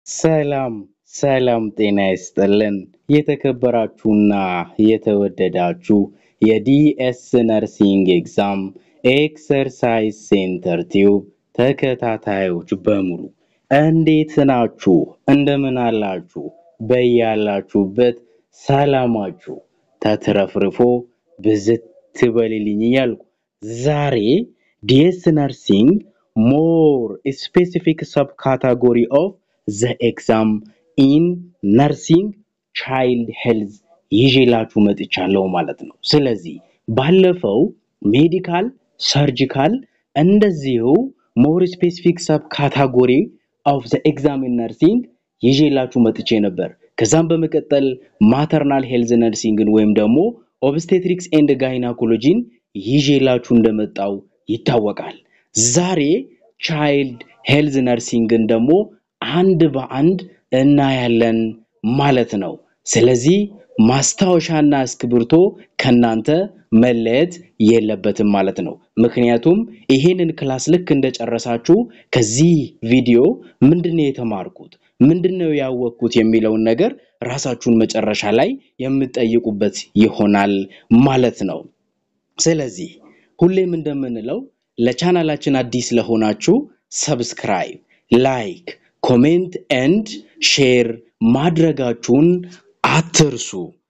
ሰላም ሰላም ጤና ይስጥልን የተከበራችሁና የተወደዳችሁ የዲኤስ ነርሲንግ ኤግዛም ኤክሰርሳይዝ ሴንተር ቲዩብ ተከታታዮች በሙሉ እንዴት ናችሁ? እንደምን አላችሁ? በያላችሁበት ሰላማችሁ ተትረፍርፎ ብዝት ትበልልኝ እያልኩ ዛሬ ዲኤስ ነርሲንግ ሞር ስፔሲፊክ ሰብ ካታጎሪ ኦፍ ዘ ኤግዛም ኢን ነርሲንግ ቻይልድ ሄልዝ ይዤላችሁ መጥቻለሁ ማለት ነው። ስለዚህ ባለፈው ሜዲካል፣ ሰርጂካል እንደዚሁ ሞር ስፔሲፊክ ሰብ ካታጎሪ ኦፍ ዘ ኤግዛም ኢን ነርሲንግ ይዤላችሁ መጥቼ ነበር። ከዛም በመቀጠል ማተርናል ሄልዝ ነርሲንግን ወይም ደግሞ ኦብስቴትሪክስ ኤንድ ጋይናኮሎጂን ይዤላችሁ እንደመጣው ይታወቃል። ዛሬ ቻይልድ ሄልዝ ነርሲንግን ደግሞ አንድ በአንድ እናያለን ማለት ነው። ስለዚህ ማስታወሻና እስክብርቶ ከናንተ መለየት የለበትም ማለት ነው። ምክንያቱም ይሄንን ክላስ ልክ እንደጨረሳችሁ ከዚህ ቪዲዮ ምንድነው የተማርኩት፣ ምንድነው ያወቅኩት የሚለውን ነገር ራሳችሁን መጨረሻ ላይ የምትጠይቁበት ይሆናል ማለት ነው። ስለዚህ ሁሌም እንደምንለው ለቻናላችን አዲስ ለሆናችሁ ሰብስክራይብ፣ ላይክ፣ ኮሜንት ኤንድ ሼር ማድረጋችሁን አትርሱ።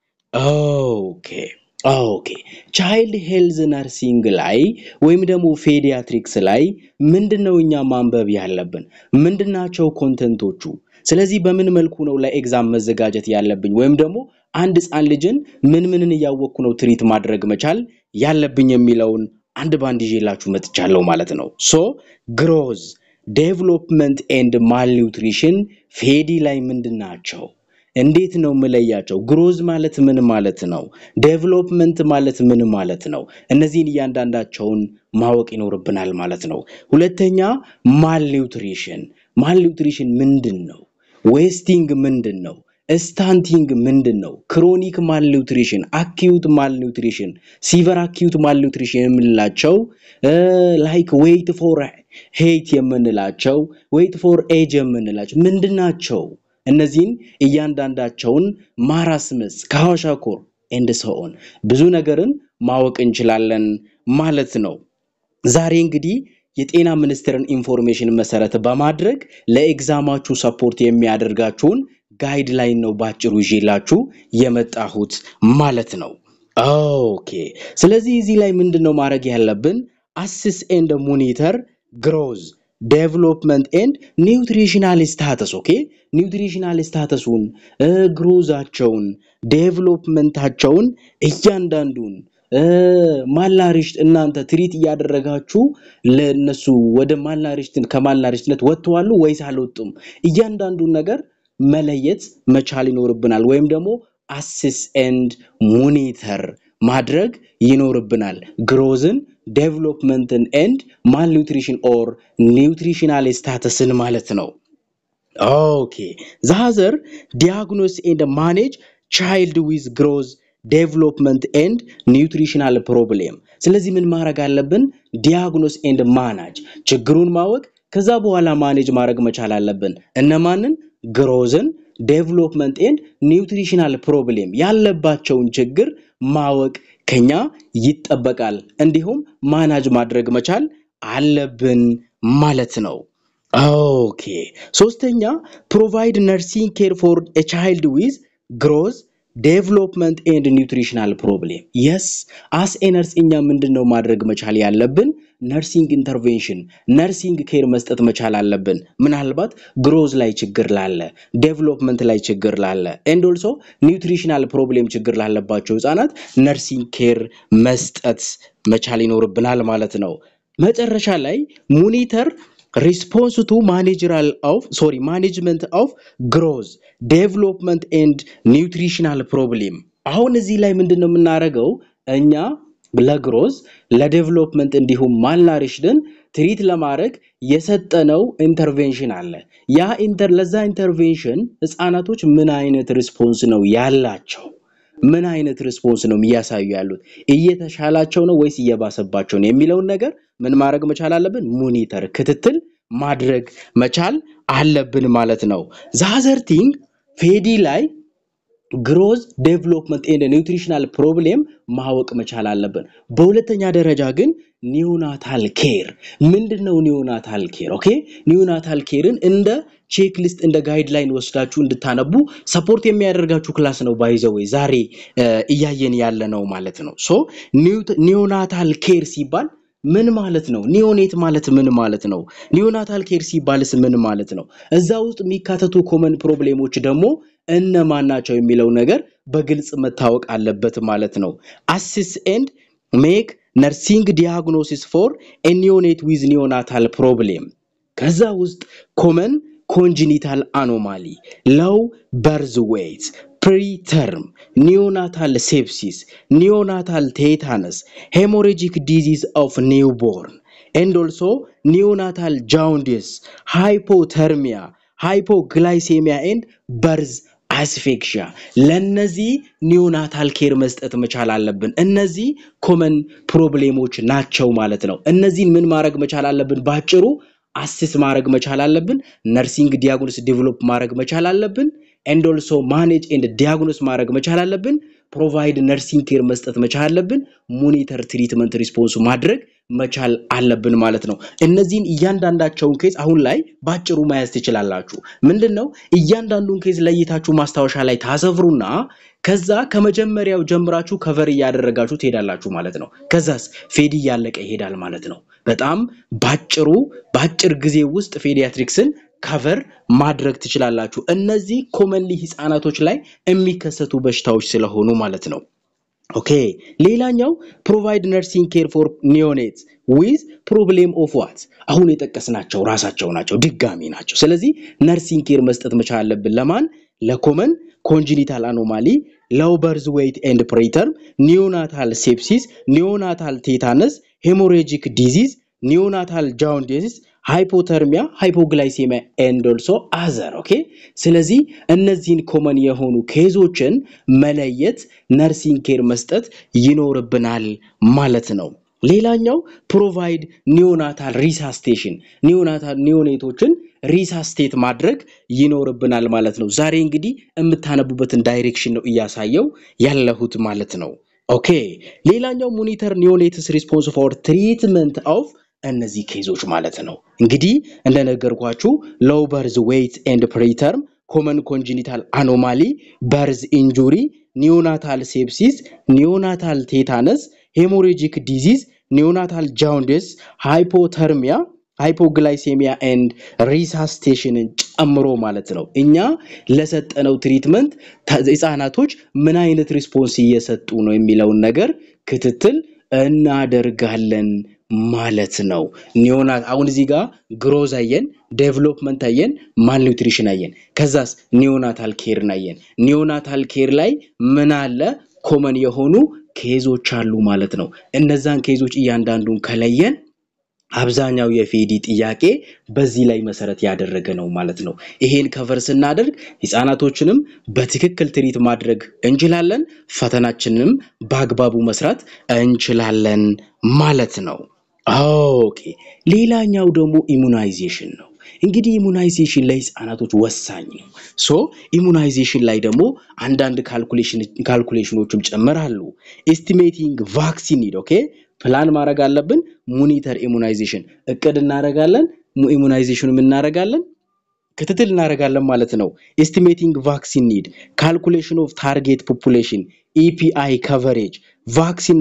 ኦኬ ኦኬ ቻይልድ ሄልዝ ነርሲንግ ላይ ወይም ደግሞ ፔዲያትሪክስ ላይ ምንድነው እኛ ማንበብ ያለብን? ምንድናቸው ኮንተንቶቹ? ስለዚህ በምን መልኩ ነው ለኤግዛም መዘጋጀት ያለብኝ? ወይም ደግሞ አንድ ህፃን ልጅን ምን ምንን እያወቅኩ ነው ትሪት ማድረግ መቻል ያለብኝ የሚለውን አንድ ባንድ ይዤላችሁ መጥቻለሁ ማለት ነው። ሶ ግሮዝ ዴቨሎፕመንት ኤንድ ማልኒውትሪሽን ፌዲ ላይ ምንድን ናቸው? እንዴት ነው የምለያቸው? ግሮዝ ማለት ምን ማለት ነው? ዴቨሎፕመንት ማለት ምን ማለት ነው? እነዚህን እያንዳንዳቸውን ማወቅ ይኖርብናል ማለት ነው። ሁለተኛ ማልኒውትሪሽን፣ ማልኒውትሪሽን ምንድን ነው? ዌስቲንግ ምንድን ነው? ስታንቲንግ ምንድን ነው? ክሮኒክ ማልኒውትሪሽን፣ አኪዩት ማልኒውትሪሽን፣ ሲቨር አኪዩት ማልኒውትሪሽን የምንላቸው ላይክ ዌይት ፎር ሄይት የምንላቸው ዌይት ፎር ኤጅ የምንላቸው ምንድን ናቸው? እነዚህን እያንዳንዳቸውን ማራስመስ ከሐዋሻኮር ኤንድ ሰኦን ብዙ ነገርን ማወቅ እንችላለን ማለት ነው። ዛሬ እንግዲህ የጤና ሚኒስቴርን ኢንፎርሜሽን መሰረት በማድረግ ለኤግዛማችሁ ሰፖርት የሚያደርጋችሁን ጋይድ ላይን ነው ባጭሩ ይዤላችሁ የመጣሁት ማለት ነው። ኦኬ ስለዚህ እዚህ ላይ ምንድን ነው ማድረግ ያለብን? አስስ ኤንድ ሞኒተር ግሮዝ ዴቨሎፕመንት ኤንድ ኒውትሪሽናል ስታተስ ኦኬ ኒውትሪሽናል ስታተሱን ግሮዛቸውን ዴቨሎፕመንታቸውን እያንዳንዱን ማላሪሽት እናንተ ትሪት እያደረጋችሁ ለነሱ ወደ ማላሪሽት ከማላሪሽትነት ወጥተዋሉ ወይስ አልወጡም? እያንዳንዱን ነገር መለየት መቻል ይኖርብናል። ወይም ደግሞ አስስ ኤንድ ሞኒተር ማድረግ ይኖርብናል። ግሮዝን ዴቨሎፕመንትን ኤንድ ማልኒውትሪሽን ኦር ኒውትሪሽናል ስታተስን ማለት ነው። ኦኬ ዛዘር ዲያግኖስ ኤንድ ማኔጅ ቻይልድ ዊዝ ግሮዝ ዴቨሎፕመንት ኤንድ ኒውትሪሽናል ፕሮብሌም። ስለዚህ ምን ማድረግ አለብን? ዲያግኖስ ኤንድ ማናጅ ችግሩን ማወቅ ከዛ በኋላ ማኔጅ ማድረግ መቻል አለብን። እነማንን? ግሮዝን ዴቨሎፕመንት ኤንድ ኒውትሪሽናል ፕሮብሌም ያለባቸውን ችግር ማወቅ ከኛ ይጠበቃል። እንዲሁም ማናጅ ማድረግ መቻል አለብን ማለት ነው። ኦኬ ሶስተኛ ፕሮቫይድ ነርሲንግ ኬር ፎር ኤ ቻይልድ ዊዝ ግሮዝ ዴቨሎፕመንት ኤንድ ኒውትሪሽናል ፕሮብሌም የስ አስ ኤ ነርስ እኛ ምንድን ነው ማድረግ መቻል ያለብን? ነርሲንግ ኢንተርቬንሽን ነርሲንግ ኬር መስጠት መቻል አለብን። ምናልባት ግሮዝ ላይ ችግር ላለ፣ ዴቨሎፕመንት ላይ ችግር ላለ ኤንድ ኦልሶ ኒውትሪሽናል ፕሮብሌም ችግር ላለባቸው ህፃናት ነርሲንግ ኬር መስጠት መቻል ይኖርብናል ማለት ነው። መጨረሻ ላይ ሞኒተር ሪስፖንስ ቱ ማኔጀራል ኦፍ ሶሪ ማኔጅመንት ኦፍ ግሮዝ ዴቨሎፕመንት ኤንድ ኒውትሪሽናል ፕሮብሌም። አሁን እዚህ ላይ ምንድን ነው የምናደርገው እኛ ለግሮዝ ለዴቨሎፕመንት እንዲሁም ማልናሪሽድን ትሪት ለማድረግ የሰጠነው ኢንተርቬንሽን አለ። ያ ኢንተር ለዛ ኢንተርቬንሽን ህፃናቶች ምን አይነት ሪስፖንስ ነው ያላቸው? ምን አይነት ሪስፖንስ ነው እያሳዩ ያሉት? እየተሻላቸው ነው ወይስ እየባሰባቸው ነው የሚለውን ነገር ምን ማድረግ መቻል አለብን? ሞኒተር ክትትል ማድረግ መቻል አለብን ማለት ነው። ዛዘር ቲንግ ፌዲ ላይ ግሮዝ ዴቨሎፕመንት ኤንድ ኒውትሪሽናል ፕሮብሌም ማወቅ መቻል አለብን። በሁለተኛ ደረጃ ግን ኒዮናታል ኬር ምንድን ነው? ኒዮናታል ኬር ኦኬ። ኒዮናታል ኬርን እንደ ቼክ ሊስት እንደ ጋይድላይን ወስዳችሁ እንድታነቡ ሰፖርት የሚያደርጋችሁ ክላስ ነው። ባይዘወይ ዛሬ እያየን ያለ ነው ማለት ነው። ሶ ኒዮናታል ኬር ሲባል ምን ማለት ነው? ኒዮኔት ማለት ምን ማለት ነው? ኒዮናታል ኬር ሲባልስ ምን ማለት ነው? እዛ ውስጥ የሚካተቱ ኮመን ፕሮብሌሞች ደግሞ እነማን ናቸው የሚለው ነገር በግልጽ መታወቅ አለበት ማለት ነው። አሲስ ኤንድ ሜክ ነርሲንግ ዲያግኖሲስ ፎር ኒዮኔት ዊዝ ኒዮናታል ፕሮብሌም ከዛ ውስጥ ኮመን ኮንጂኒታል አኖማሊ ሎው በርዝ ዌይት ፕሪተርም ኒዮናታል ሴፕሲስ ኒዮናታል ቴታነስ ሄሞሬጂክ ዲዚዝ ኦፍ ኒውቦርን ኤንድ ኦልሶ ኒዮናታል ጃውንዲስ ሃይፖተርሚያ ሃይፖግላይሴሚያ ኤንድ በርዝ አስፌክሽያ ለነዚህ ኒዮናታል ኬር መስጠት መቻል አለብን። እነዚህ ኮመን ፕሮብሌሞች ናቸው ማለት ነው። እነዚህን ምን ማድረግ መቻል አለብን? ባጭሩ አሲስ ማድረግ መቻል አለብን። ነርሲንግ ዲያግኖስ ዴቨሎፕ ማድረግ መቻል አለብን። ኤንድ ኦልሶ ማኔጅ ኤንድ ዲያግኖስ ማድረግ መቻል አለብን። ፕሮቫይድ ነርሲንግ ኬር መስጠት መቻል አለብን። ሞኒተር ትሪትመንት ሪስፖንስ ማድረግ መቻል አለብን ማለት ነው። እነዚህን እያንዳንዳቸውን ኬዝ አሁን ላይ ባጭሩ መያዝ ትችላላችሁ። ምንድን ነው እያንዳንዱን ኬዝ ለይታችሁ ማስታወሻ ላይ ታሰፍሩና ከዛ ከመጀመሪያው ጀምራችሁ ከቨር እያደረጋችሁ ትሄዳላችሁ ማለት ነው። ከዛስ ፌዲ እያለቀ ይሄዳል ማለት ነው። በጣም ባጭሩ በአጭር ጊዜ ውስጥ ፌዲያትሪክስን ከቨር ማድረግ ትችላላችሁ። እነዚህ ኮመንሊ ህፃናቶች ላይ የሚከሰቱ በሽታዎች ስለሆኑ ማለት ነው። ኦኬ ሌላኛው ፕሮቫይድ ነርሲንግ ኬር ፎር ኒዮኔት ዊዝ ፕሮብሌም ኦፍ ዋት አሁን የጠቀስናቸው ራሳቸው ናቸው፣ ድጋሚ ናቸው። ስለዚህ ነርሲንግ ኬር መስጠት መቻል አለብን። ለማን? ለኮመን ኮንጂኒታል አኖማሊ ሎው በርዝ ዌይት ኤንድ ፕሪተርም ኒዮናታል ሴፕሲስ ኒዮናታል ቴታነስ ሄሞሬጂክ ዲዚዝ ኒዮናታል ጃውንዲስ ሃይፖተርሚያ ሃይፖግላይሴሚያ ኤንድ ኦልሶ አዘር ኦኬ። ስለዚህ እነዚህን ኮመን የሆኑ ኬዞችን መለየት ነርሲንግ ኬር መስጠት ይኖርብናል ማለት ነው። ሌላኛው ፕሮቫይድ ኒዮናታል ሪሳስቴሽን ኒዮናታል ኒዮኔቶችን ሪሳስቴት ማድረግ ይኖርብናል ማለት ነው። ዛሬ እንግዲህ የምታነቡበትን ዳይሬክሽን ነው እያሳየው ያለሁት ማለት ነው። ኦኬ ሌላኛው ሞኒተር ኒዮኔትስ ሪስፖንስ ፎር ትሪትመንት ኦፍ እነዚህ ኬዞች ማለት ነው። እንግዲህ እንደነገርኳችሁ ሎው በርዝ ዌይት ኤንድ ፕሪተርም ኮመን ኮንጂኒታል አኖማሊ በርዝ ኢንጁሪ ኒዮናታል ሴፕሲስ ኒዮናታል ቴታነስ ሄሞሬጂክ ዲዚዝ ኒዮናታል ጃውንዲስ ሃይፖተርሚያ ሃይፖግላይሴሚያ ኤንድ ሪሳስቴሽንን ጨምሮ ማለት ነው። እኛ ለሰጠነው ትሪትመንት ህፃናቶች ምን አይነት ሪስፖንስ እየሰጡ ነው የሚለውን ነገር ክትትል እናደርጋለን ማለት ነው። ኒዮናት አሁን እዚህ ጋር ግሮዝ አየን፣ ዴቨሎፕመንት አየን፣ ማል ኒውትሪሽን አየን። ከዛስ ኒዮናታል ኬርን አየን። ኒዮናታል ኬር ላይ ምን አለ? ኮመን የሆኑ ኬዞች አሉ ማለት ነው። እነዛን ኬዞች እያንዳንዱን ከለየን አብዛኛው የፌዲ ጥያቄ በዚህ ላይ መሰረት ያደረገ ነው ማለት ነው። ይሄን ከቨር ስናደርግ ህፃናቶችንም በትክክል ትሪት ማድረግ እንችላለን፣ ፈተናችንንም በአግባቡ መስራት እንችላለን ማለት ነው። ኦኬ ሌላኛው ደግሞ ኢሙናይዜሽን ነው። እንግዲህ ኢሙናይዜሽን ለህፃናቶች ወሳኝ ነው። ሶ ኢሙናይዜሽን ላይ ደግሞ አንዳንድ ካልኩሌሽኖችም ጨምራሉ። ኤስቲሜቲንግ ቫክሲን ኒድ ኦኬ ፕላን ማድረግ አለብን። ሞኒተር ኢሙናይዜሽን እቅድ እናደርጋለን። ኢሙናይዜሽኑም እናደርጋለን፣ ክትትል እናደርጋለን ማለት ነው። ኤስቲሜቲንግ ቫክሲን ኒድ፣ ካልኩሌሽን ኦፍ ታርጌት ፖፑሌሽን፣ ኢፒአይ ከቨሬጅ፣ ቫክሲን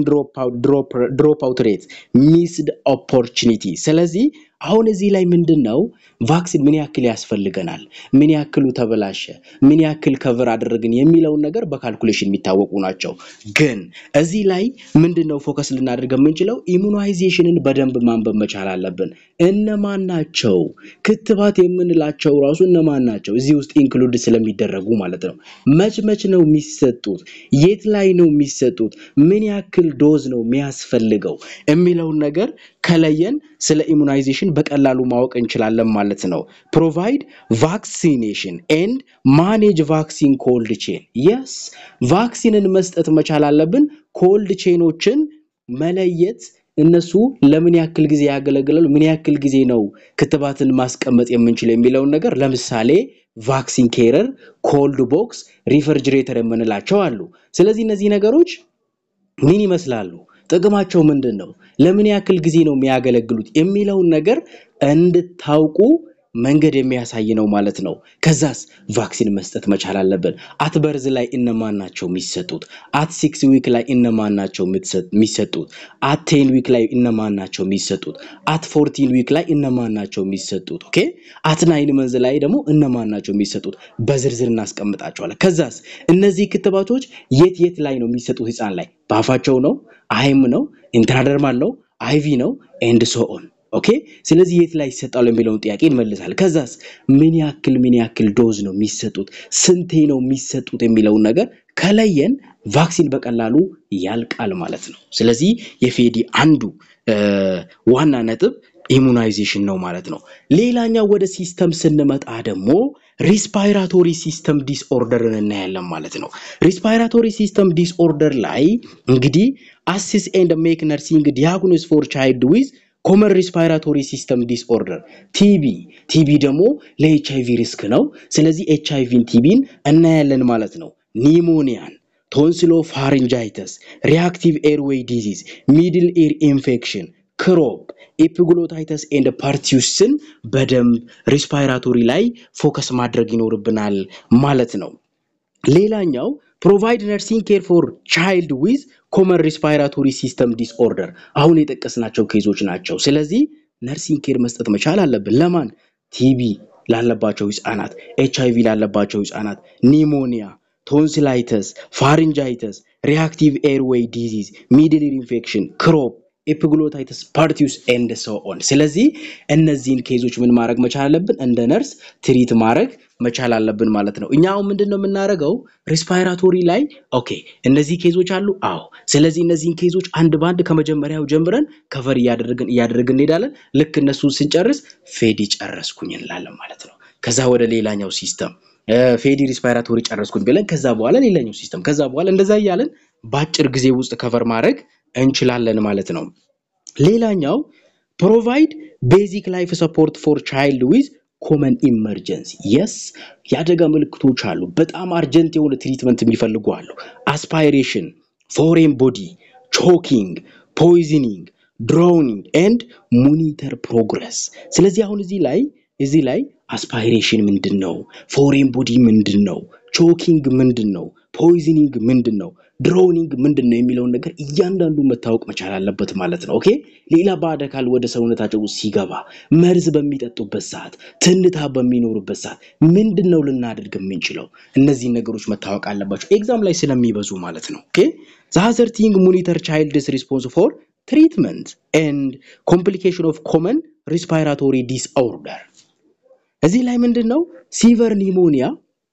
ድሮፕ አውት ሬት፣ ሚስድ ኦፖርቹኒቲ። ስለዚህ አሁን እዚህ ላይ ምንድን ነው ቫክሲን ምን ያክል ያስፈልገናል፣ ምን ያክሉ ተበላሸ፣ ምን ያክል ከቨር አደረግን የሚለውን ነገር በካልኩሌሽን የሚታወቁ ናቸው። ግን እዚህ ላይ ምንድን ነው ፎከስ ልናደርግ የምንችለው ኢሙናይዜሽንን በደንብ ማንበብ መቻል አለብን። እነማን ናቸው ክትባት የምንላቸው ራሱ እነማን ናቸው እዚህ ውስጥ ኢንክሉድ ስለሚደረጉ ማለት ነው። መች መች ነው የሚሰጡት፣ የት ላይ ነው የሚሰጡት፣ ምን ያክል ዶዝ ነው የሚያስፈልገው የሚለውን ነገር ከለየን ስለ ኢሙናይዜሽን በቀላሉ ማወቅ እንችላለን ማለት ነው። ፕሮቫይድ ቫክሲኔሽን ኤንድ ማኔጅ ቫክሲን ኮልድ ቼን የስ ቫክሲንን መስጠት መቻል አለብን። ኮልድ ቼኖችን መለየት እነሱ ለምን ያክል ጊዜ ያገለግላሉ፣ ምን ያክል ጊዜ ነው ክትባትን ማስቀመጥ የምንችለው የሚለውን ነገር ለምሳሌ ቫክሲን ኬረር፣ ኮልድ ቦክስ፣ ሪፈርጅሬተር የምንላቸው አሉ። ስለዚህ እነዚህ ነገሮች ምን ይመስላሉ? ጥቅማቸው ምንድን ነው? ለምን ያክል ጊዜ ነው የሚያገለግሉት የሚለውን ነገር እንድታውቁ መንገድ የሚያሳይ ነው ማለት ነው። ከዛስ ቫክሲን መስጠት መቻል አለብን። አት በርዝ ላይ እነማን ናቸው የሚሰጡት? አት ሲክስ ዊክ ላይ እነማን ናቸው የሚሰጡት? አት ቴን ዊክ ላይ እነማን ናቸው የሚሰጡት? አት ፎርቲን ዊክ ላይ እነማን ናቸው የሚሰጡት? ኦኬ አት ናይን መንዝ ላይ ደግሞ እነማን ናቸው የሚሰጡት? በዝርዝር እናስቀምጣቸዋለን። ከዛስ እነዚህ ክትባቶች የት የት ላይ ነው የሚሰጡት? ህፃን ላይ በአፋቸው ነው? አይም ነው? ኢንትራደርማል ነው? አይቪ ነው? ኤንድ ሶ ኦን ኦኬ ስለዚህ የት ላይ ይሰጣሉ የሚለውን ጥያቄ እንመልሳለን። ከዛስ ምን ያክል ምን ያክል ዶዝ ነው የሚሰጡት፣ ስንቴ ነው የሚሰጡት የሚለውን ነገር ከለየን ቫክሲን በቀላሉ ያልቃል ማለት ነው። ስለዚህ የፌዲ አንዱ ዋና ነጥብ ኢሙናይዜሽን ነው ማለት ነው። ሌላኛው ወደ ሲስተም ስንመጣ ደግሞ ሪስፓይራቶሪ ሲስተም ዲስኦርደርን እናያለን ማለት ነው። ሪስፓይራቶሪ ሲስተም ዲስኦርደር ላይ እንግዲህ አሲስ ኤንድ ሜክ ነርሲንግ ዲያግኖስ ፎር ቻይልድ ዊዝ ኮመን ሪስፓይራቶሪ ሲስተም ዲስኦርደር ቲቢ ቲቢ ደግሞ ለኤች አይቪ ሪስክ ነው። ስለዚህ ኤች አይቪን ቲቢን እናያለን ማለት ነው። ኒሞኒያን፣ ቶንስሎ ፋሪንጃይተስ፣ ሪአክቲቭ ኤርዌይ ዲዚዝ፣ ሚድል ኤር ኢንፌክሽን፣ ክሮፕ፣ ኤፒግሎታይተስ ኤንድ ፓርቲዩስን በደንብ ሪስፓይራቶሪ ላይ ፎከስ ማድረግ ይኖርብናል ማለት ነው። ሌላኛው ፕሮቫይድ ነርሲንግ ኬር ፎር ቻይልድ ዊዝ ኮመን ሪስፓይራቶሪ ሲስተም ዲስኦርደር አሁን የጠቀስናቸው ኬዞች ናቸው። ስለዚህ ነርሲንግ ኬር መስጠት መቻል አለብን። ለማን? ቲቢ ላለባቸው ህፃናት፣ ኤች አይቪ ላለባቸው ህፃናት፣ ኒሞኒያ፣ ቶንሲላይተስ፣ ፋሪንጃይተስ፣ ሪአክቲቭ ኤርዌይ ዲዚዝ፣ ሚድል ኢር ኢንፌክሽን፣ ክሮፕ ኤፒግሎታይተስ ፓርቲዩስ ኤንድ ሶ ኦን። ስለዚህ እነዚህን ኬዞች ምን ማድረግ መቻል አለብን? እንደ ነርስ ትሪት ማድረግ መቻል አለብን ማለት ነው። እኛ አሁን ምንድን ነው የምናደርገው? ሪስፓይራቶሪ ላይ ኦኬ፣ እነዚህ ኬዞች አሉ። አዎ። ስለዚህ እነዚህን ኬዞች አንድ በአንድ ከመጀመሪያው ጀምረን ከቨር እያደረግን እያደረግን እንሄዳለን። ልክ እነሱን ስንጨርስ ፌዲ ጨረስኩኝ እንላለን ማለት ነው። ከዛ ወደ ሌላኛው ሲስተም ፌዲ ሪስፓይራቶሪ ጨረስኩኝ ብለን ከዛ በኋላ ሌላኛው ሲስተም ከዛ በኋላ እንደዛ እያለን በአጭር ጊዜ ውስጥ ከቨር ማድረግ እንችላለን ማለት ነው። ሌላኛው ፕሮቫይድ ቤዚክ ላይፍ ሰፖርት ፎር ቻይልድ ዊዝ ኮመን ኢመርጀንሲ የስ የአደጋ ምልክቶች አሉ። በጣም አርጀንት የሆነ ትሪትመንት የሚፈልጉ አሉ። አስፓይሬሽን፣ ፎሬን ቦዲ፣ ቾኪንግ፣ ፖይዝኒንግ፣ ድሮውኒንግ ኤንድ ሞኒተር ፕሮግረስ። ስለዚህ አሁን እዚህ ላይ እዚህ ላይ አስፓይሬሽን ምንድን ነው? ፎሬን ቦዲ ምንድን ነው? ቾኪንግ ምንድን ነው? ፖይዝኒንግ ምንድን ነው? ድሮውኒንግ ምንድን ነው የሚለውን ነገር እያንዳንዱ መታወቅ መቻል አለበት ማለት ነው። ኦኬ ሌላ ባዕድ አካል ወደ ሰውነታቸው ውስጥ ሲገባ መርዝ በሚጠጡበት ሰዓት፣ ትንታ በሚኖሩበት ሰዓት ምንድን ነው ልናደርግ የምንችለው? እነዚህን ነገሮች መታወቅ አለባቸው ኤግዛም ላይ ስለሚበዙ ማለት ነው። ኦኬ ዛዘር ቲንግ ሞኒተር ቻይልድስ ሪስፖንስ ፎር ትሪትመንት ኤንድ ኮምፕሊኬሽን ኦፍ ኮመን ሪስፓይራቶሪ ዲስኦርደር እዚህ ላይ ምንድን ነው ሲቨር ኒሞኒያ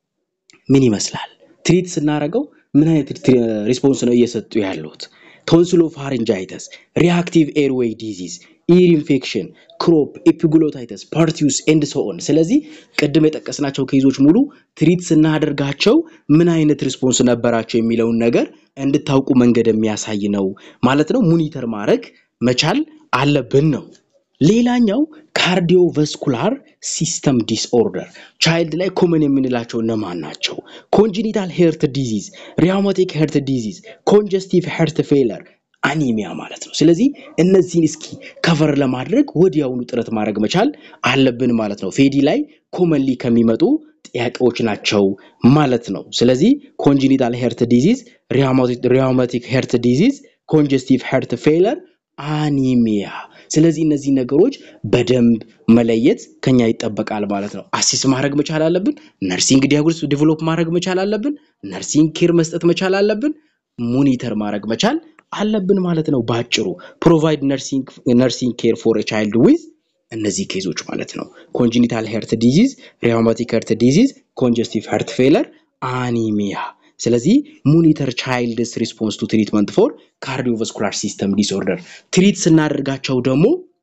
ምን ይመስላል? ትሪት ስናደርገው ምን አይነት ሪስፖንስ ነው እየሰጡ ያሉት? ቶንስሎ ፋሪንጃይተስ፣ ሪአክቲቭ ኤርዌይ ዲዚዝ፣ ኢር ኢንፌክሽን፣ ክሮፕ፣ ኤፒግሎታይተስ፣ ፓርቲዩስ ኤንድ ሶኦን። ስለዚህ ቅድም የጠቀስናቸው ኬዞች ሙሉ ትሪት ስናደርጋቸው ምን አይነት ሪስፖንስ ነበራቸው የሚለውን ነገር እንድታውቁ መንገድ የሚያሳይ ነው ማለት ነው። ሙኒተር ማድረግ መቻል አለብን ነው። ሌላኛው ካርዲዮቫስኩላር ሲስተም ዲስኦርደር ቻይልድ ላይ ኮመን የምንላቸው እነማን ናቸው? ኮንጂኒታል ሄርት ዲዚዝ፣ ሪያውማቲክ ሄርት ዲዚዝ፣ ኮንጀስቲቭ ሄርት ፌለር፣ አኒሚያ ማለት ነው። ስለዚህ እነዚህን እስኪ ከቨር ለማድረግ ወዲያውኑ ጥረት ማድረግ መቻል አለብን ማለት ነው። ፌዲ ላይ ኮመንሊ ከሚመጡ ጥያቄዎች ናቸው ማለት ነው። ስለዚህ ኮንጂኒታል ሄርት ዲዚዝ፣ ሪያውማቲክ ሄርት ዲዚዝ፣ ኮንጀስቲቭ ሄርት ፌለር አኒሚያ ስለዚህ እነዚህ ነገሮች በደንብ መለየት ከኛ ይጠበቃል ማለት ነው። አሲስ ማድረግ መቻል አለብን። ነርሲንግ ዲያግኖስ ዲቨሎፕ ማድረግ መቻል አለብን። ነርሲንግ ኬር መስጠት መቻል አለብን። ሞኒተር ማድረግ መቻል አለብን ማለት ነው። በአጭሩ ፕሮቫይድ ነርሲንግ ኬር ፎር ቻይልድ ዊዝ እነዚህ ኬዞች ማለት ነው። ኮንጂኒታል ሄርት ዲዚዝ፣ ሪያውማቲክ ሄርት ዲዚዝ፣ ኮንጀስቲቭ ሄርት ፌለር፣ አኒሚያ ስለዚህ ሞኒተር ቻይልድስ ሪስፖንስ ቱ ትሪትመንት ፎር ካርዲዮቫስኩላር ሲስተም ዲስኦርደር ትሪት ስናደርጋቸው ደግሞ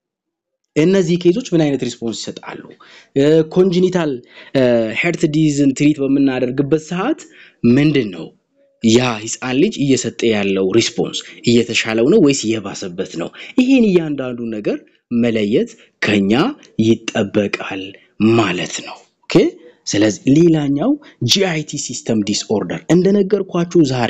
እነዚህ ኬዞች ምን አይነት ሪስፖንስ ይሰጣሉ? ኮንጂኒታል ሄርት ዲዝን ትሪት በምናደርግበት ሰዓት ምንድን ነው ያ ህፃን ልጅ እየሰጠ ያለው ሪስፖንስ እየተሻለው ነው ወይስ እየባሰበት ነው? ይሄን እያንዳንዱ ነገር መለየት ከኛ ይጠበቃል ማለት ነው። ኦኬ ስለዚህ ሌላኛው ጂአይቲ ሲስተም ዲስኦርደር እንደነገርኳችሁ ዛሬ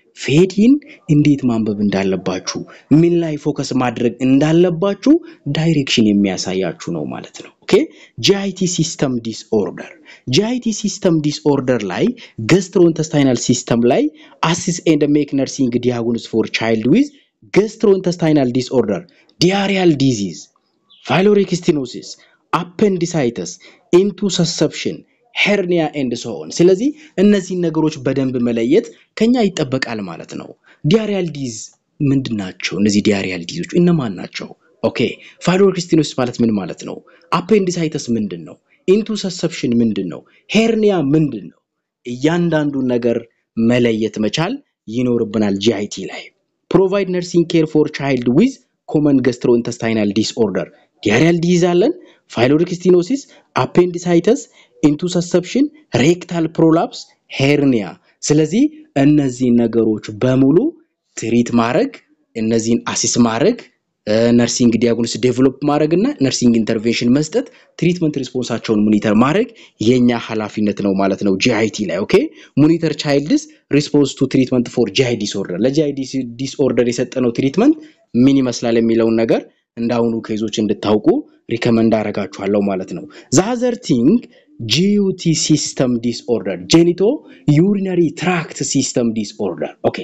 ፌዲን እንዴት ማንበብ እንዳለባችሁ ምን ላይ ፎከስ ማድረግ እንዳለባችሁ ዳይሬክሽን የሚያሳያችሁ ነው ማለት ነው። ኦኬ ጂአይቲ ሲስተም ዲስኦርደር ጂአይቲ ሲስተም ዲስኦርደር ላይ ገስትሮኢንተስታይናል ሲስተም ላይ አሲስ ኤንድ ሜክ ነርሲንግ ዲያግኖስ ፎር ቻይልድ ዊዝ ገስትሮኢንተስታይናል ዲስኦርደር ዲያሪያል ዲዚዝ ፋይሎሪክ ስቲኖሲስ አፔንዲሳይተስ ኢንቱ ሰሰፕሽን ሄርኒያ ኤንድ ሶን። ስለዚህ እነዚህን ነገሮች በደንብ መለየት ከኛ ይጠበቃል ማለት ነው። ዲያሪያል ዲዝ ምንድን ናቸው? እነዚህ ዲያሪያል ዲዞች እነማን ናቸው? ኦኬ ፋይሎሪክ ስቲኖሲስ ማለት ምን ማለት ነው? አፔንዲሳይተስ ምንድን ነው? ኢንቱ ሰሰፕሽን ምንድን ነው? ሄርኒያ ምንድን ነው? እያንዳንዱን ነገር መለየት መቻል ይኖርብናል። ጂአይቲ ላይ ፕሮቫይድ ነርሲንግ ኬር ፎር ቻይልድ ዊዝ ኮመን ገስትሮ ኢንተስታይናል ዲስኦርደር ዲያሪያል ዲዝ አለን፣ ፋይሎሪክ ስቲኖሲስ፣ አፔንዲሳይተስ፣ ኢንቱሰሰፕሽን፣ ሬክታል ፕሮላፕስ፣ ሄርኒያ። ስለዚህ እነዚህን ነገሮች በሙሉ ትሪት ማድረግ እነዚህን አሲስ ማድረግ ነርሲንግ ዲያግኖስ ዴቨሎፕ ማድረግ እና ነርሲንግ ኢንተርቬንሽን መስጠት ትሪትመንት ሪስፖንሳቸውን ሞኒተር ማድረግ የኛ ኃላፊነት ነው ማለት ነው ጂአይቲ ላይ ኦኬ ሞኒተር ቻይልድስ ሪስፖንስ ቱ ትሪትመንት ፎር ጂአይ ዲስኦርደር ለጂአይ ዲስኦርደር የሰጠነው ትሪትመንት ምን ይመስላል የሚለውን ነገር እንዳሁኑ ኬዞች እንድታውቁ ሪከመንድ አደርጋችኋለሁ ማለት ነው ዛዘር ቲንግ ጂዩቲ ሲስተም ዲስኦርደር ጄኒቶ ዩሪነሪ ትራክት ሲስተም ዲስኦርደር ኦኬ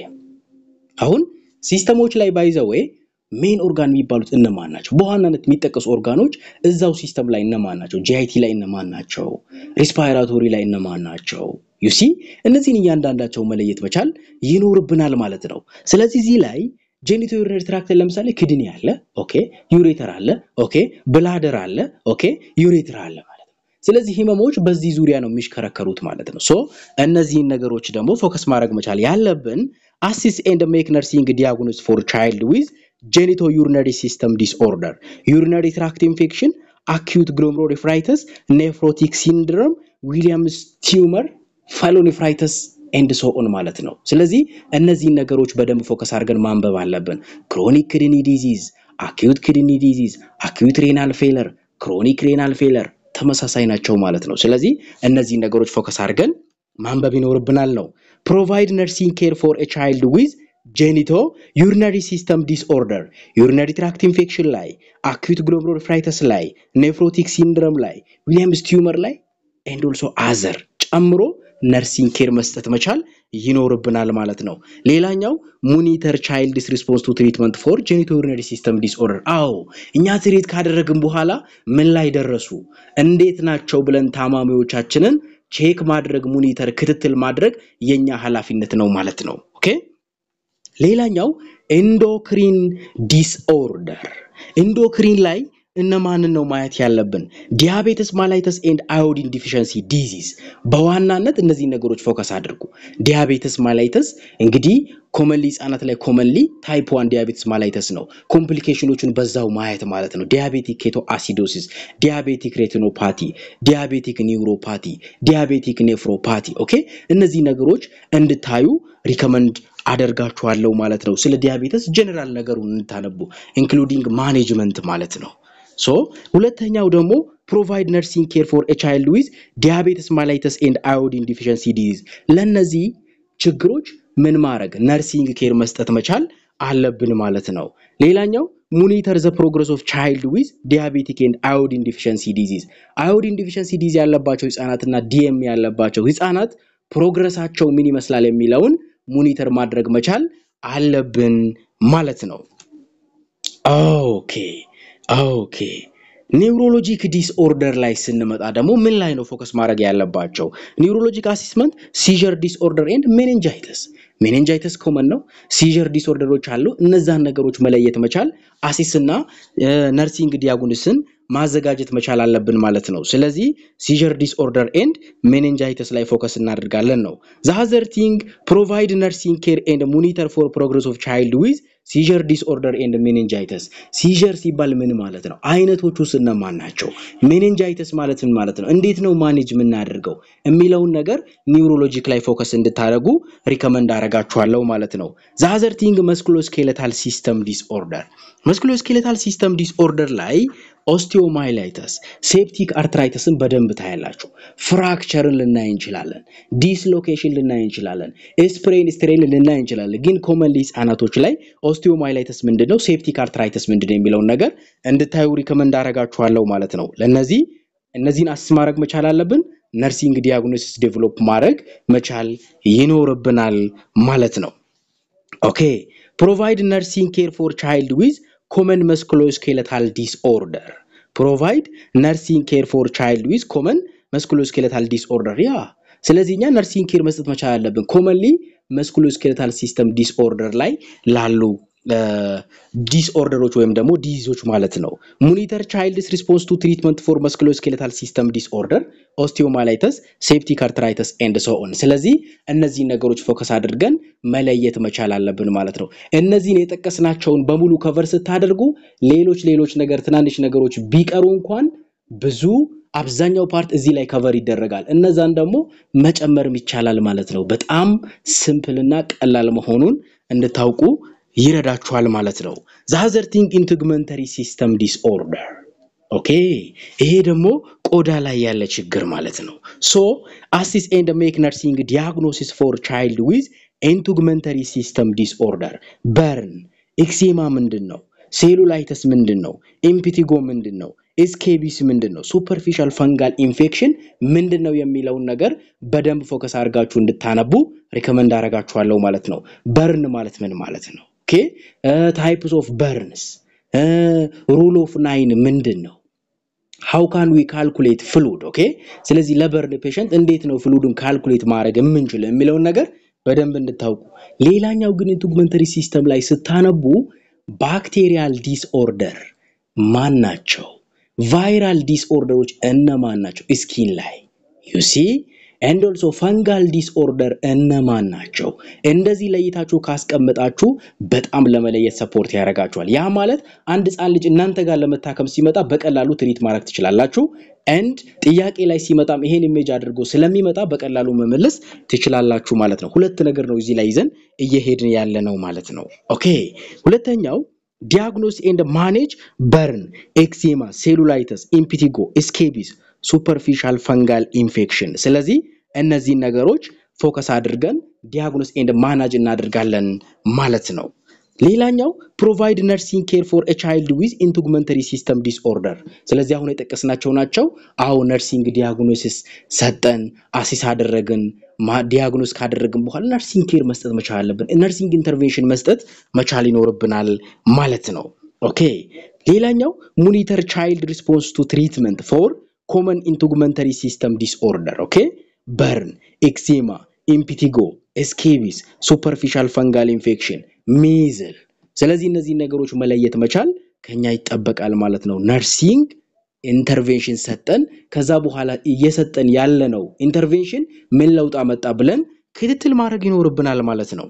አሁን ሲስተሞች ላይ ባይዘዌ ሜን ኦርጋን የሚባሉት እነማን ናቸው? በዋናነት የሚጠቀሱ ኦርጋኖች እዛው ሲስተም ላይ እነማን ናቸው? ጂአይቲ ላይ እነማን ናቸው? ሪስፓይራቶሪ ላይ እነማን ናቸው? ዩሲ እነዚህን እያንዳንዳቸው መለየት መቻል ይኖርብናል ማለት ነው። ስለዚህ እዚህ ላይ ጄኒቶ ዩሪነሪ ትራክትን ለምሳሌ ክድኒ አለ፣ ኦኬ፣ ዩሬተር አለ፣ ኦኬ፣ ብላደር አለ፣ ኦኬ፣ ዩሬትር አለ ማለት ነው። ስለዚህ ህመሞች በዚህ ዙሪያ ነው የሚሽከረከሩት ማለት ነው። ሶ እነዚህን ነገሮች ደግሞ ፎከስ ማድረግ መቻል ያለብን አሲስ ኤንድ ሜክ ነርሲንግ ዲያግኖስ ፎር ቻይልድ ዊዝ ጄኒቶ ዩሪነሪ ሲስተም ዲስኦርደር ዩሪነሪ ትራክት ኢንፌክሽን አኪዩት ግሎሜሩሎኔፍራይተስ ኔፍሮቲክ ሲንድሮም ዊሊያምስ ቲዩመር ፋይሎኔፍራይተስ ኤንድ ሶኦን ማለት ነው። ስለዚህ እነዚህን ነገሮች በደንብ ፎከስ አድርገን ማንበብ አለብን። ክሮኒክ ክድኒ ዲዚዝ፣ አኪዩት ክድኒ ዲዚዝ፣ አኪዩት ሬናል ፌለር፣ ክሮኒክ ሬናል ፌለር ተመሳሳይ ናቸው ማለት ነው። ስለዚህ እነዚህን ነገሮች ፎከስ አድርገን ማንበብ ይኖርብናል ነው። ፕሮቫይድ ነርሲንግ ኬር ፎር ኤ ቻይልድ ዊዝ ጄኒቶ ዩሪነሪ ሲስተም ዲስኦርደር ዩሪነሪ ትራክት ኢንፌክሽን ላይ አኪዩት ግሎሜሩሎኔፍራይተስ ላይ ኔፍሮቲክ ሲንድረም ላይ ዊሊያምስ ቲዩመር ላይ ኤንድ ኦልሶ አዘር ጨምሮ ነርሲንግ ኬር መስጠት መቻል ይኖርብናል ማለት ነው። ሌላኛው ሙኒተር ቻይልድስ ሪስፖንስ ቱ ትሪትመንት ፎር ጄኒቶ ዩሪነሪ ሲስተም ዲስኦርደር። አዎ እኛ ትሪት ካደረግን በኋላ ምን ላይ ደረሱ፣ እንዴት ናቸው ብለን ታማሚዎቻችንን ቼክ ማድረግ ሙኒተር ክትትል ማድረግ የኛ ኃላፊነት ነው ማለት ነው። ኦኬ ሌላኛው ኤንዶክሪን ዲስኦርደር ኤንዶክሪን ላይ እነማንን ነው ማየት ያለብን? ዲያቤትስ ማላይተስ ኤንድ አዮዲን ዲፊሸንሲ ዲዚዝ። በዋናነት እነዚህ ነገሮች ፎከስ አድርጉ። ዲያቤትስ ማላይተስ እንግዲህ ኮመንሊ ህጻናት ላይ ኮመንሊ ታይፕ ዋን ዲያቤትስ ማላይተስ ነው። ኮምፕሊኬሽኖቹን በዛው ማየት ማለት ነው። ዲያቤቲክ ኬቶ አሲዶሲስ፣ ዲያቤቲክ ሬቲኖፓቲ፣ ዲያቤቲክ ኒውሮፓቲ፣ ዲያቤቲክ ኔፍሮፓቲ። ኦኬ እነዚህ ነገሮች እንድታዩ ሪከመንድ አደርጋችኋለሁ ማለት ነው። ስለ ዲያቤተስ ጀነራል ነገሩን እንድታነቡ ኢንክሉዲንግ ማኔጅመንት ማለት ነው። ሶ ሁለተኛው ደግሞ ፕሮቫይድ ነርሲንግ ኬር ፎር ኤ ቻይልድ ዊዝ ዲያቤትስ ማላይተስ ኤንድ አዮዲን ዲፊሸንሲ ዲዚዝ። ለእነዚህ ችግሮች ምን ማድረግ ነርሲንግ ኬር መስጠት መቻል አለብን ማለት ነው። ሌላኛው ሙኒተር ዘ ፕሮግረስ ኦፍ ቻይልድ ዊዝ ዲያቤቲክ ኤንድ አዮዲን ዲፊሸንሲ ዲዚዝ። አዮዲን ዲፊሸንሲ ዲዚዝ ያለባቸው ህጻናትና ዲኤም ያለባቸው ህጻናት ፕሮግረሳቸው ምን ይመስላል የሚለውን ሙኒተር ማድረግ መቻል አለብን ማለት ነው። ኦኬ ኦኬ ኒውሮሎጂክ ዲስኦርደር ላይ ስንመጣ ደግሞ ምን ላይ ነው ፎከስ ማድረግ ያለባቸው? ኒውሮሎጂክ አሲስመንት ሲዥር ዲስኦርደር ኤንድ ሜኔንጃይተስ። ሜኔንጃይተስ ኮመን ነው። ሲዥር ዲስኦርደሮች አሉ። እነዛን ነገሮች መለየት መቻል አሲስና ነርሲንግ ዲያጉንስን ማዘጋጀት መቻል አለብን ማለት ነው። ስለዚህ ሲዥር ዲስኦርደር ኤንድ ሜኔንጃይተስ ላይ ፎከስ እናደርጋለን ነው። ዛዘር ቲንግ ፕሮቫይድ ነርሲንግ ኬር ኤንድ ሙኒተር ፎር ፕሮግረስ ኦፍ ቻይልድ ዊዝ ሲዥር ዲስኦርደር ኤንድ ሜኒንጃይተስ። ሲዥር ሲባል ምን ማለት ነው? አይነቶቹ እነማን ናቸው? ሜኒንጃይተስ ማለት ምን ማለት ነው? እንዴት ነው ማኔጅ የምናደርገው የሚለውን ነገር ኒውሮሎጂክ ላይ ፎከስ እንድታደርጉ ሪከመንድ አደርጋችኋለሁ ማለት ነው። ዛዘር ቲንግ መስኩሎስኬሌታል ሲስተም ዲስኦርደር መስኩሎስኬሌታል ሲስተም ዲስኦርደር ላይ ኦስቲዮማይላይተስ፣ ሴፕቲክ አርትራይተስን በደንብ ታያላችሁ። ፍራክቸርን ልናይ እንችላለን። ዲስሎኬሽን ልናይ እንችላለን። ስፕሬን ስትሬን ልናይ እንችላለን። ግን ኮመንሊ ህጻናቶች ላይ ኦስቲዮማይላይተስ ምንድን ነው፣ ሴፕቲክ አርትራይተስ ምንድን ነው የሚለውን ነገር እንድታዩ ሪከመንድ አደርጋችኋለሁ ማለት ነው። ለነዚህ እነዚህን አስስ ማድረግ መቻል አለብን። ነርሲንግ ዲያግኖሲስ ዴቨሎፕ ማድረግ መቻል ይኖርብናል ማለት ነው። ኦኬ ፕሮቫይድ ነርሲንግ ኬር ፎር ቻይልድ ዊዝ ኮመን መስኩሎስኬለታል ዲስኦርደር ፕሮቫይድ ነርሲንግ ኬር ፎር ቻይልድ ዊዝ ኮመን መስኩሎስኬለታል ዲስኦርደር ያ ስለዚህ እኛ ነርሲንግ ኬር መስጠት መቻል አለብን ኮመንሊ መስኩሎስኬለታል ሲስተም ዲስኦርደር ላይ ላሉ ዲስኦርደሮች ወይም ደግሞ ዲዚዞች ማለት ነው። ሙኒተር ቻይልድስ ሪስፖንስ ቱ ትሪትመንት ፎር መስኩሎስኬለታል ሲስተም ዲስኦርደር ኦስቲዮማላይተስ፣ ሴፕቲክ አርትራይተስ ኤንድ ሶ ኦን። ስለዚህ እነዚህን ነገሮች ፎከስ አድርገን መለየት መቻል አለብን ማለት ነው። እነዚህን የጠቀስናቸውን በሙሉ ከቨር ስታደርጉ ሌሎች ሌሎች ነገር ትናንሽ ነገሮች ቢቀሩ እንኳን ብዙ አብዛኛው ፓርት እዚህ ላይ ከቨር ይደረጋል። እነዛን ደግሞ መጨመርም ይቻላል ማለት ነው። በጣም ሲምፕልና ቀላል መሆኑን እንድታውቁ ይረዳችኋል ማለት ነው። ዛዘር ቲንግ ኢንቲግመንተሪ ሲስተም ዲስኦርደር ኦኬ፣ ይሄ ደግሞ ቆዳ ላይ ያለ ችግር ማለት ነው። ሶ አሲስ ኤንድ ሜክ ነርሲንግ ዲያግኖሲስ ፎር ቻይልድ ዊዝ ኢንቲግመንተሪ ሲስተም ዲስኦርደር በርን ኤክሴማ ምንድን ነው? ሴሉላይተስ ምንድን ነው? ኢምፒቲጎ ምንድን ነው? ኤስኬቢስ ምንድን ነው? ሱፐርፊሻል ፈንጋል ኢንፌክሽን ምንድን ነው የሚለውን ነገር በደንብ ፎከስ አድርጋችሁ እንድታነቡ ሪከመንድ አደርጋችኋለሁ ማለት ነው። በርን ማለት ምን ማለት ነው? ኦኬ ታይፕስ ኦፍ በርንስ ሩል ኦፍ ናይን ምንድን ነው? ሃው ካን ዊ ካልኩሌት ፍሉድ ኦኬ። ስለዚህ ለበርን ፔሸንት እንዴት ነው ፍሉድን ካልኩሌት ማድረግ የምንችለው የሚለውን ነገር በደንብ እንድታውቁ። ሌላኛው ግን ኢንቲግመንተሪ ሲስተም ላይ ስታነቡ ባክቴሪያል ዲስኦርደር ማን ናቸው? ቫይራል ዲስኦርደሮች እነማን ናቸው? ስኪን ላይ ዩሲ ኤንድ ኦልሶ ፈንጋል ዲስኦርደር እነማን ናቸው? እንደዚህ ለይታችሁ ካስቀመጣችሁ በጣም ለመለየት ሰፖርት ያደርጋችኋል። ያ ማለት አንድ ህፃን ልጅ እናንተ ጋር ለመታከም ሲመጣ በቀላሉ ትሪት ማድረግ ትችላላችሁ። ኤንድ ጥያቄ ላይ ሲመጣም ይሄን ኢሜጅ አድርጎ ስለሚመጣ በቀላሉ መመለስ ትችላላችሁ ማለት ነው። ሁለት ነገር ነው እዚህ ላይ ይዘን እየሄድን ያለ ነው ማለት ነው። ኦኬ ሁለተኛው ዲያግኖስ ኤንድ ማኔጅ በርን፣ ኤክዜማ፣ ሴሉላይተስ፣ ኢምፒቲጎ፣ ስኬቢስ፣ ሱፐርፊሻል ፈንጋል ኢንፌክሽን። ስለዚህ እነዚህን ነገሮች ፎከስ አድርገን ዲያግኖስ ኤንድ ማናጅ እናደርጋለን ማለት ነው። ሌላኛው ፕሮቫይድ ነርሲንግ ኬር ፎር ቻይልድ ዊዝ ኢንቲግመንተሪ ሲስተም ዲስኦርደር። ስለዚህ አሁን የጠቀስናቸው ናቸው። አሁ ነርሲንግ ዲያግኖሲስ ሰጠን፣ አሲስ አደረግን፣ ዲያግኖስ ካደረግን በኋላ ነርሲንግ ኬር መስጠት መቻል አለብን። ነርሲንግ ኢንተርቬንሽን መስጠት መቻል ይኖርብናል ማለት ነው። ኦኬ ሌላኛው ሙኒተር ቻይልድ ሪስፖንስ ቱ ትሪትመንት ፎር ኮመን ኢንቲግመንተሪ ሲስተም ዲስኦርደር ኦኬ በርን፣ ኤክዜማ፣ ኢምፒቲጎ፣ ስኬቢስ፣ ሱፐርፊሻል ፈንጋል ኢንፌክሽን፣ ሚዝል። ስለዚህ እነዚህ ነገሮች መለየት መቻል ከኛ ይጠበቃል ማለት ነው። ነርሲንግ ኢንተርቬንሽን ሰጠን፣ ከዛ በኋላ እየሰጠን ያለነው ኢንተርቬንሽን ምን ለውጥ አመጣ ብለን ክትትል ማድረግ ይኖርብናል ማለት ነው።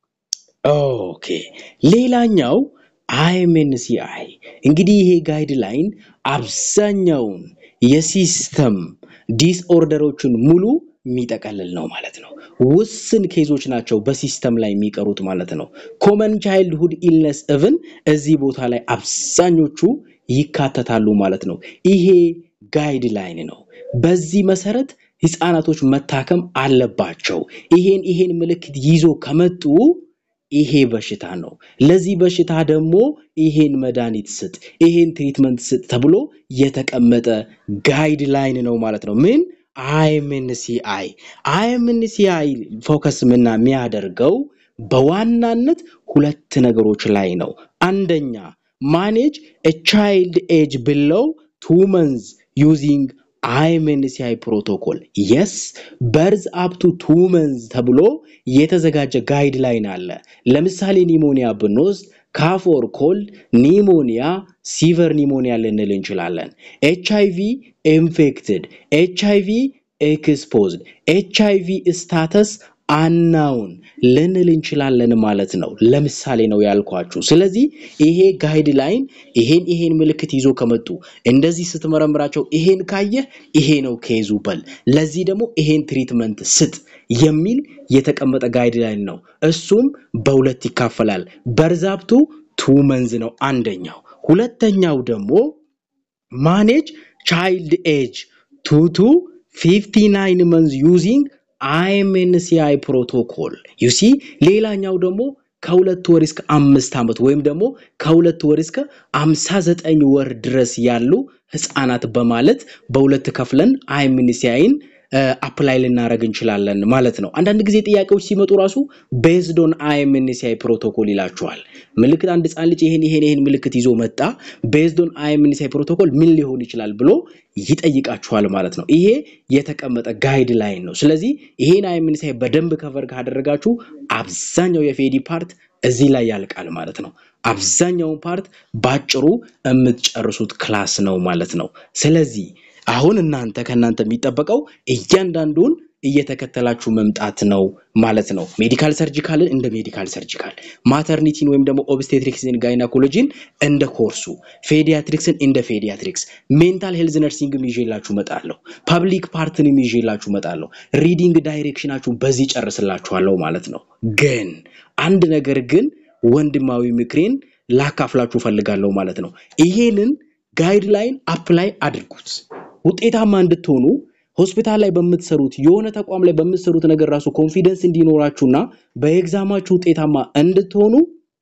ኦኬ ሌላኛው አይኤምኤንሲአይ እንግዲህ ይሄ ጋይድ ላይን አብዛኛውን የሲስተም ዲስኦርደሮችን ሙሉ የሚጠቀልል ነው ማለት ነው። ውስን ኬዞች ናቸው በሲስተም ላይ የሚቀሩት ማለት ነው። ኮመን ቻይልድሁድ ኢልነስ እቭን እዚህ ቦታ ላይ አብዛኞቹ ይካተታሉ ማለት ነው። ይሄ ጋይድ ላይን ነው። በዚህ መሰረት ህፃናቶች መታከም አለባቸው። ይሄን ይሄን ምልክት ይዞ ከመጡ ይሄ በሽታ ነው። ለዚህ በሽታ ደግሞ ይሄን መድኃኒት ስጥ፣ ይሄን ትሪትመንት ስጥ ተብሎ የተቀመጠ ጋይድ ላይን ነው ማለት ነው። ምን አይኤምኤንሲአይ አይኤምኤንሲአይ ፎከስ ምና የሚያደርገው በዋናነት ሁለት ነገሮች ላይ ነው። አንደኛ ማኔጅ ቻይልድ ኤጅ ብለው ቱ መንዝ ዩዚንግ አይኤምኤንሲአይ ፕሮቶኮል የስ በርዝ አፕቱ ቱ መንዝ ተብሎ የተዘጋጀ ጋይድ ላይን አለ። ለምሳሌ ኒሞኒያ ብንወስድ ካፎር ኮልድ ኒሞኒያ ሲቨር ኒሞኒያ ልንል እንችላለን። ኤች አይቪ ኢንፌክትድ፣ ኤች አይቪ ኤክስፖዝድ፣ ኤች አይቪ ስታተስ አናውን ልንል እንችላለን ማለት ነው። ለምሳሌ ነው ያልኳችሁ። ስለዚህ ይሄ ጋይድ ላይን ይሄን ይሄን ምልክት ይዞ ከመጡ እንደዚህ ስትመረምራቸው ይሄን ካየህ ይሄ ነው ኬዙ በል፣ ለዚህ ደግሞ ይሄን ትሪትመንት ስጥ የሚል የተቀመጠ ጋይድ ላይን ነው። እሱም በሁለት ይካፈላል። በርዛብቱ ቱ መንዝ ነው አንደኛው። ሁለተኛው ደግሞ ማኔጅ ቻይልድ ኤጅ ቱ ቱ 59 መንዝ ዩዚንግ አይኤምኤንሲአይ ፕሮቶኮል ዩሲ ሌላኛው ደግሞ ከሁለት ወር እስከ አምስት ዓመት ወይም ደግሞ ከሁለት ወር እስከ አምሳ ዘጠኝ ወር ድረስ ያሉ ህፃናት በማለት በሁለት ከፍለን አይኤምኤንሲአይን አፕላይ ልናደረግ እንችላለን ማለት ነው። አንዳንድ ጊዜ ጥያቄዎች ሲመጡ ራሱ ቤዝድ ኦን አይኤምኤንሲአይ ፕሮቶኮል ይላቸዋል። ምልክት አንድ ህፃን ልጅ ይሄን ይሄን ይሄን ምልክት ይዞ መጣ፣ ቤዝድ ኦን አይኤምኤንሲአይ ፕሮቶኮል ምን ሊሆን ይችላል ብሎ ይጠይቃችኋል ማለት ነው። ይሄ የተቀመጠ ጋይድ ላይን ነው። ስለዚህ ይሄን አይኤምኤንሲአይ በደንብ ከቨር ካደረጋችሁ አብዛኛው የፌዲ ፓርት እዚህ ላይ ያልቃል ማለት ነው። አብዛኛውን ፓርት ባጭሩ የምትጨርሱት ክላስ ነው ማለት ነው። ስለዚህ አሁን እናንተ ከእናንተ የሚጠበቀው እያንዳንዱን እየተከተላችሁ መምጣት ነው ማለት ነው። ሜዲካል ሰርጂካልን እንደ ሜዲካል ሰርጂካል፣ ማተርኒቲን ወይም ደግሞ ኦብስቴትሪክስን ጋይናኮሎጂን እንደ ኮርሱ፣ ፌዲያትሪክስን እንደ ፌዲያትሪክስ፣ ሜንታል ሄልዝ ነርሲንግም ይዤላችሁ መጣለሁ። ፐብሊክ ፓርትንም ይዤላችሁ መጣለሁ። ሪዲንግ ዳይሬክሽናችሁ በዚህ ጨርስላችኋለሁ ማለት ነው። ግን አንድ ነገር ግን ወንድማዊ ምክሬን ላካፍላችሁ ፈልጋለሁ ማለት ነው። ይሄንን ጋይድላይን አፕላይ አድርጉት። ውጤታማ እንድትሆኑ ሆስፒታል ላይ በምትሰሩት የሆነ ተቋም ላይ በምትሰሩት ነገር ራሱ ኮንፊደንስ እንዲኖራችሁና በኤግዛማችሁ ውጤታማ እንድትሆኑ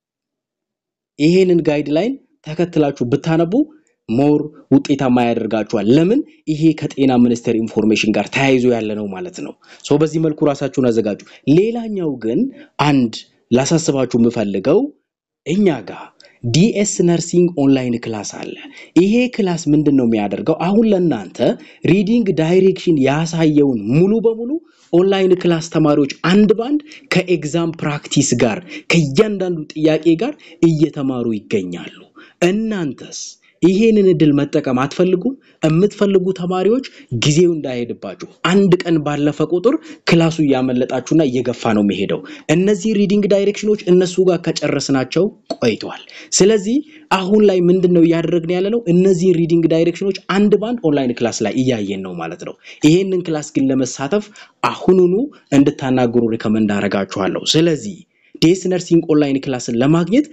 ይሄንን ጋይድላይን ተከትላችሁ ብታነቡ ሞር ውጤታማ ያደርጋችኋል። ለምን? ይሄ ከጤና ሚኒስቴር ኢንፎርሜሽን ጋር ተያይዞ ያለ ነው ማለት ነው። ሶ በዚህ መልኩ ራሳችሁን አዘጋጁ። ሌላኛው ግን አንድ ላሳስባችሁ የምፈልገው እኛ ጋር ዲኤስ ነርሲንግ ኦንላይን ክላስ አለ። ይሄ ክላስ ምንድን ነው የሚያደርገው? አሁን ለእናንተ ሪዲንግ ዳይሬክሽን ያሳየውን ሙሉ በሙሉ ኦንላይን ክላስ ተማሪዎች አንድ ባንድ ከኤግዛም ፕራክቲስ ጋር ከእያንዳንዱ ጥያቄ ጋር እየተማሩ ይገኛሉ። እናንተስ ይሄንን እድል መጠቀም አትፈልጉም? የምትፈልጉ ተማሪዎች ጊዜው እንዳይሄድባችሁ አንድ ቀን ባለፈ ቁጥር ክላሱ እያመለጣችሁና እየገፋ ነው የሚሄደው። እነዚህ ሪዲንግ ዳይሬክሽኖች እነሱ ጋር ከጨረስናቸው ቆይተዋል። ስለዚህ አሁን ላይ ምንድን ነው እያደረግን ያለ ነው? እነዚህን ሪዲንግ ዳይሬክሽኖች አንድ ባንድ ኦንላይን ክላስ ላይ እያየን ነው ማለት ነው። ይሄንን ክላስ ግን ለመሳተፍ አሁኑኑ እንድታናግሩ ሪከመንድ አደርጋችኋለሁ። ስለዚህ ዴስ ነርሲንግ ኦንላይን ክላስን ለማግኘት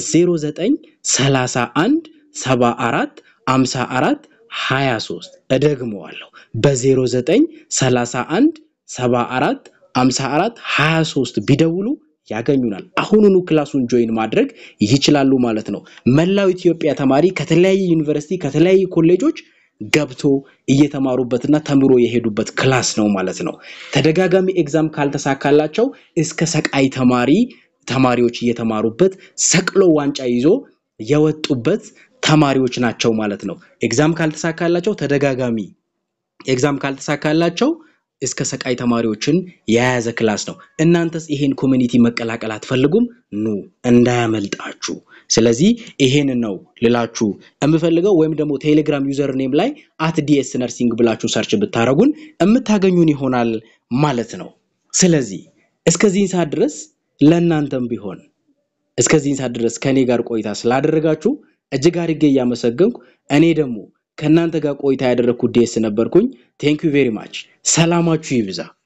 በ0931 ሰባ አራት አምሳ አራት ሀያ ሶስት እደግመዋለሁ በዜሮ ዘጠኝ ሰላሳ አንድ ሰባ አራት አምሳ አራት ሀያ ሶስት ቢደውሉ ያገኙናል። አሁኑኑ ክላሱን ጆይን ማድረግ ይችላሉ ማለት ነው። መላው ኢትዮጵያ ተማሪ ከተለያየ ዩኒቨርሲቲ ከተለያዩ ኮሌጆች ገብቶ እየተማሩበትና ተምሮ የሄዱበት ክላስ ነው ማለት ነው። ተደጋጋሚ ኤግዛም ካልተሳካላቸው እስከ ሰቃይ ተማሪ ተማሪዎች እየተማሩበት ሰቅሎ ዋንጫ ይዞ የወጡበት ተማሪዎች ናቸው ማለት ነው። ኤግዛም ካልተሳካላቸው ተደጋጋሚ ኤግዛም ካልተሳካላቸው እስከ ሰቃይ ተማሪዎችን የያዘ ክላስ ነው። እናንተስ ይሄን ኮሚኒቲ መቀላቀል አትፈልጉም? ኑ እንዳያመልጣችሁ። ስለዚህ ይሄን ነው ልላችሁ የምፈልገው። ወይም ደግሞ ቴሌግራም ዩዘር ኔም ላይ አት ዲኤስ ነርሲንግ ብላችሁ ሰርች ብታደረጉን የምታገኙን ይሆናል ማለት ነው። ስለዚህ እስከዚህን ሰዓት ድረስ ለእናንተም ቢሆን እስከዚህን ሰዓት ድረስ ከእኔ ጋር ቆይታ ስላደረጋችሁ እጅግ አድርጌ እያመሰገንኩ እኔ ደግሞ ከእናንተ ጋር ቆይታ ያደረግኩት ዴስ ነበርኩኝ። ቴንክ ዩ ቬሪ ማች። ሰላማችሁ ይብዛ።